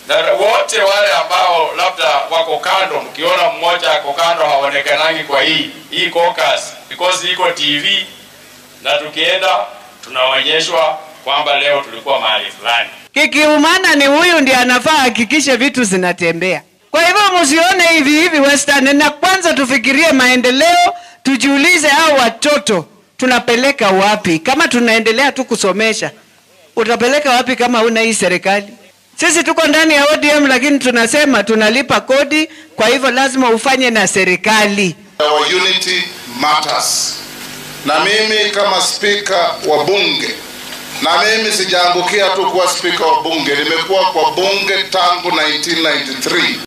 na wote wale ambao labda wako kando, mkiona mmoja ako kando haonekanangi kwa hii hii caucus because iko TV na tukienda tunaonyeshwa kwamba leo tulikuwa mahali fulani. Kikiumana ni huyu ndiye anafaa hakikishe vitu zinatembea. Kwa hivyo msione hivi hivi Western, na kwanza tufikirie maendeleo, tujiulize hao watoto tunapeleka wapi? Kama tunaendelea tu kusomesha, utapeleka wapi kama una hii serikali? Sisi tuko ndani ya ODM, lakini tunasema tunalipa kodi, kwa hivyo lazima ufanye na serikali. Our unity matters. Na mimi kama spika wa bunge, na mimi sijaangukia tu kuwa spika wa bunge, nimekuwa kwa bunge tangu 1993.